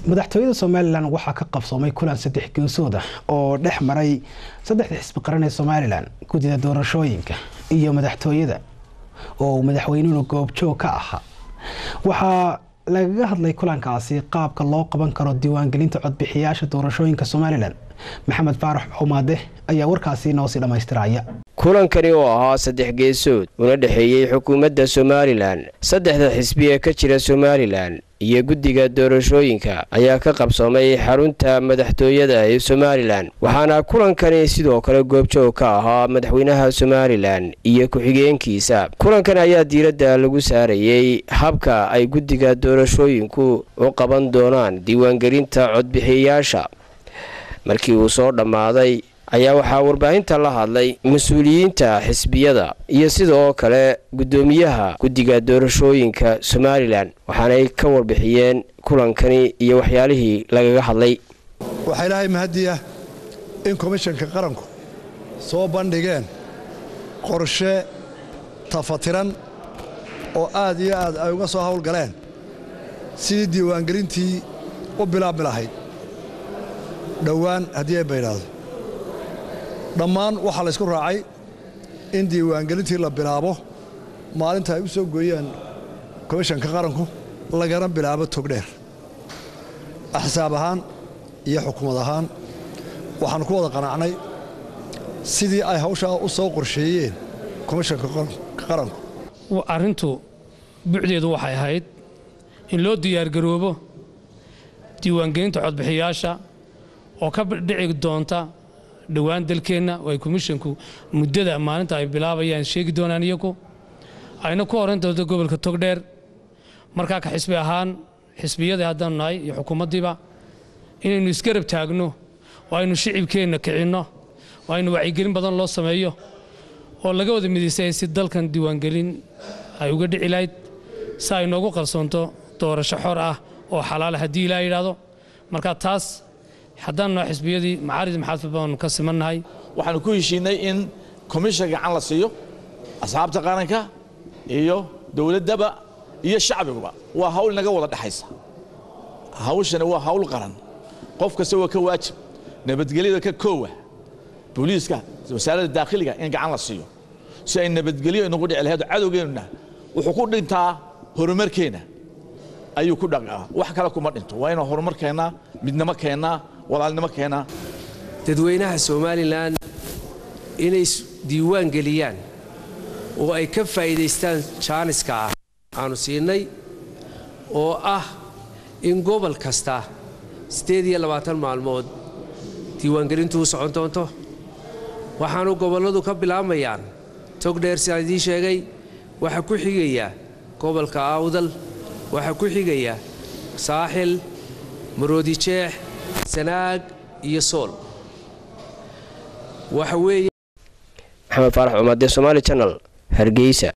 madaxtooyada somalilan waxaa ka qabsoomay kulan saddex geesood ah oo dhex maray saddexda xisbi qaran ee somalilan guddida doorashooyinka iyo madaxtooyada oo uu madaxweynuhu goobjoog ka ahaa waxaa lagaga hadlay kulankaasi qaabka loo qaban karo diiwaangelinta codbixiyaasha doorashooyinka somalilan maxamed faarax xumaade ayaa warkaasi noosii dhammaystiraya kulankani oo ahaa saddex geesood una dhexeeyey xukuumadda somalilan saddexda xisbi ee ka jira somalilan iyo guddiga doorashooyinka ayaa ka qabsoomay xarunta madaxtooyada ee somalilan waxaana kulankani sidoo kale goobjoog ka ahaa madaxweynaha somalilan iyo ku-xigeenkiisa kulankan ayaa diiradda lagu saarayey habka ay guddiga doorashooyinku u qaban doonaan diiwaangelinta codbixiyayaasha markii uu soo dhammaaday ayaa waxaa warbaahinta la hadlay mas-uuliyiinta xisbiyada iyo sidoo kale guddoomiyaha guddiga doorashooyinka somalilan waxaanay ka warbixiyeen kulankani iyo waxyaalihii lagaga hadlay waxaa ilaahay mahaddi ah in komishanka qaranku soo bandhigeen qorshe tafatiran oo aad iyo aad ay uga soo howlgaleen sidii diiwaangelintii u bilaabmi lahayd dhowaan haddii ay baydhaado dhammaan waxaa laysku raacay in diiwaangelintii la bilaabo maalinta ay u soo gooyeen komishanka qaranku lagana bilaabo togdheer axsaab ahaan iyo xukuumad ahaan waxaannu ku wada qanacnay sidii ay hawshaa u soo qorsheeyeen komishanka qaranku arrintu bucdeedu waxay ahayd in loo diyaargaroobo diiwaangelinta codbixiyaasha oo ka dhici doonta dhowaan dalkeenna oo ay komishinku muddada maalinta ay bilaabayaan sheegi doonaan iyagu ayna ku horan doonto gobolka togdheer markaa ka xisbi ahaan xisbiyadii haddaanu nahay iyo xukuumaddiiba inaynu isgarab taagno oo aynu shicibkeenna kicinno oo aynu wacyigelin badan loo sameeyo oo laga wada midaysay si dalkan diiwaangelin ay uga dhici lahayd si ay noogu qarsoonto doorasho xor ah oo xalaala haddii ilaa yidhaahdo marka taas haddaan noo xisbiyadii macaarid maxaadfid baanu ka simannahay waxaanu ku heshiinay in komishan gacan la siiyo asxaabta qaranka iyo dowladdaba iyo shacbiguba waa hawl inaga wada dhexaysa hawshani waa hawl qaran qof kasta waa ka waajib nabadgelyada ka koowa booliiska wasaaradda daakhiliga in gacan la siiyo si ay nabadgelyo inagu dhici lahayd cadowgeennuna wuxuu ku dhintaa horumarkeenna ayuu ku dhaqaa wax kale kuma dhinto waa inuu horumar keennaa midnimo keennaa walaalnimo keennaa dadweynaha somalilan inay diiwaan geliyaan oo ay ka faa'iidaystaan jaaniska ah aanu siinay oo ah in gobol kasta siddeed iyo labaatan maalmood diiwaangelintu u socon doonto waxaanu gobolladu ka bilaabmayaan togdheer sidaan idiin sheegay waxaa ku xigaya gobolka awdal waxaa ku xigaya saaxil maroodijeex sanaag iyo sool waxa weeye maxamed faarax cumaade somaali janal hargeysa